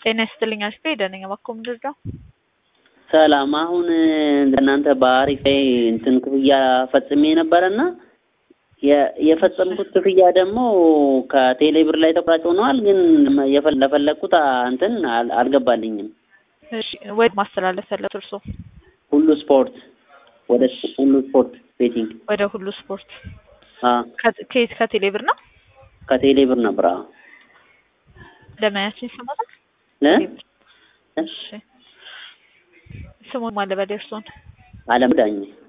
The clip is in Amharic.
ጤና ይስጥልኝ አሽቴ ደነኛ ባኮ ምድር ነው። ሰላም አሁን እናንተ በአሪፍ ላይ እንትን ክፍያ ፈጽሜ ነበረና የፈጸምኩት ክፍያ ደግሞ ከቴሌ ብር ላይ ተቆራጭ ሆነዋል። ግን ለፈለግኩት እንትን አልገባልኝም። እሺ ወይ ማስተላለፍ ያለት እርሶ ሁሉ ስፖርት ወደ ሁሉ ስፖርት ቤቲንግ ወደ ሁሉ ስፖርት አ ከየት ከቴሌ ብር ነው? ከቴሌ ብር ነበር። አዎ ለማያችን ይሰማታል። ለ እሺ ስሙን ማለበል እርሶን አለም ዳኝ